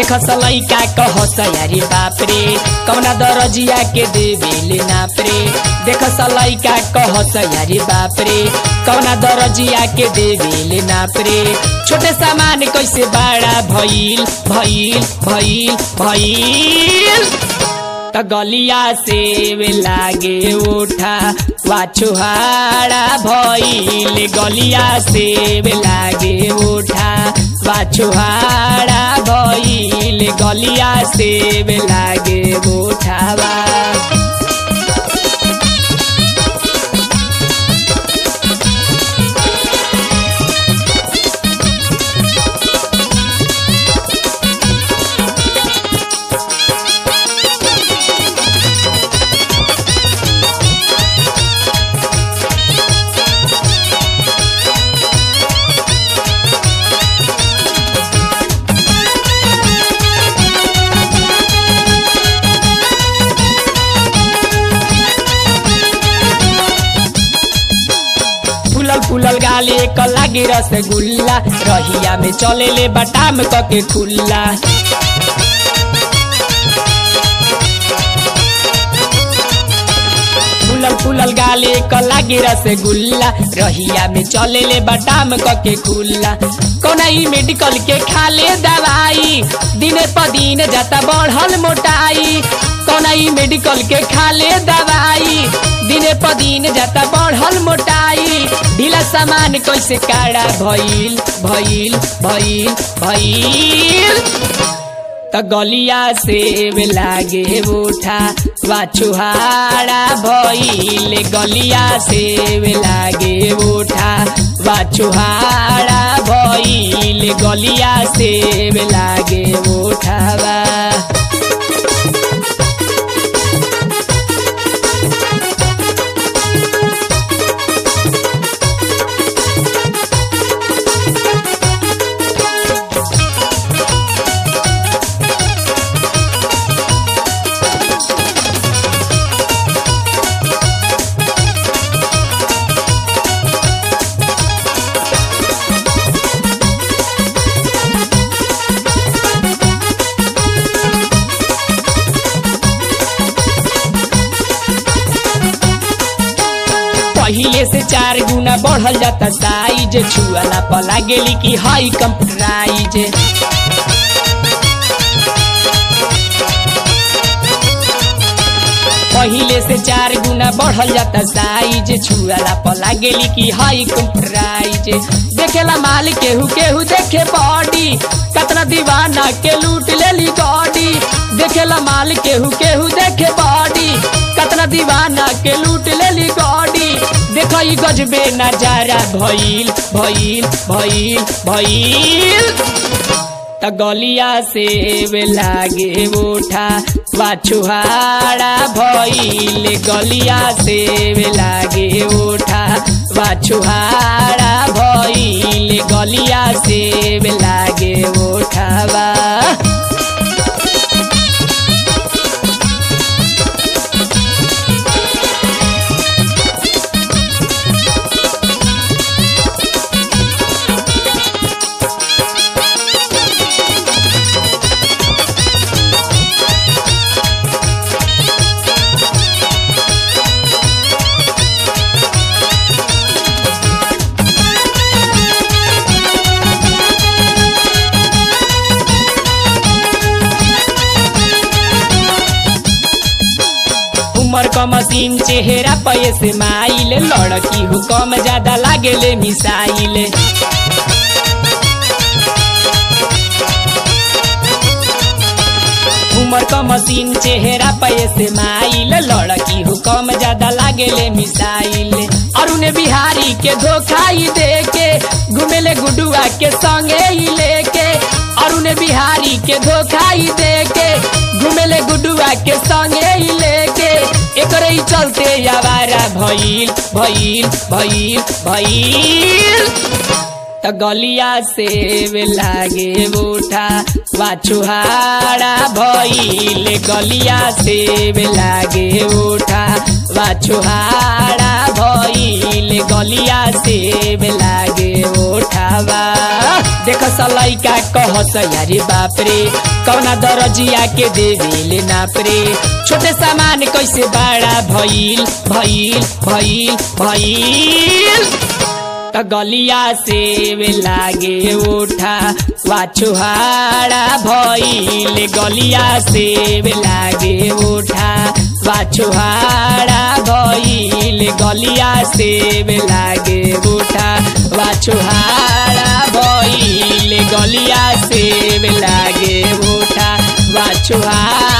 देख सलैका कह सयारी बाप रे कौना दरजिया के देवेले नाप रे देख सलैका कह सयारी बाप रे कौना दरजिया के देवेले नाप रे छोटे सामान कैसे बड़ा भइल भइल भइल भइल त गलिया से वे लागे उठा वाछुहारा भइल गलिया से वे लागे उठा वाछुहारा भइल गलिया से वे लागे उठावा फुलल फुलल गाले क लागे रसगुल्ला रहिया में चले ले बटाम क के खुल्ला फुलल फुलल गाले क लागे रसगुल्ला रहिया में चले ले बटाम क के खुल्ला कौना ई मेडिकल के खा ले दवाई दिने प दिन जाता बढ़ल मोटाई कौना ई मेडिकल के खा ले दवाई दिने प दिन जाता बढ़ल मोटाई ढीला सामान कैसे काड़ा भइल भइल भइल भइल त गलिया से वे लागे उठा वाछुहारा भइल गलिया से वे लागे उठा वाछुहारा भइल गलिया से वे लागे उठावा पहिले से चार गुना बढ़ल जाता साइज छुआला पला गेली कि हाई कंप्यूटराइज पहिले से चार गुना बढ़ल जाता साइज छुआला पला गेली कि हाई कंप्यूटराइज देखेला माल केहू केहू देखे बॉडी कतना दीवाना के लूट लेली गॉडी देखेला माल केहू केहू देखे बॉडी कतना दीवाना के लूट लेली गॉडी देखो ई गजबे नजारा भइल भइल भइल भइल त गलिया से वे लागे उठा वाछुहारा भइल गलिया से वे लागे उठा वाछुहारा भइल गलिया से वे लागे उठावा उमर क मशीन चेहरा पैसे माइल लड़की हो कम ज्यादा लागेले मिसाइल उमर क मशीन चेहरा पैसे माइल लड़की हो कम ज्यादा लागेले मिसाइल अरुण बिहारी के धोखाई दे के घुमेले गुडुआ के संगे ही लेके अरुण बिहारी के धोखाई दे के घुमेले गुडुआ के संगे ही लेके एकरे ही चलते आवारा भइल भइल भइल भइल त गलिया से वे लागे उठा वाछुहारा भइल गलिया से वे लागे उठा वाछुहारा भइल गलिया से वे लागे उठावा देख सलैका कहस यारे बाप रे कौना दरजिया के देवेले नाप रे छोटे सामान कैसे बड़ा भइल भइल भइल भइल त गलिया से वे लागे उठा वाछुहाड़ा भइल गलिया से वे लागे उठा वाछुहाड़ा भइल गलिया से वे लागे उठा वाछुहाड़ा भइल गलिया से वे लागे उठा वाछुहाड़ा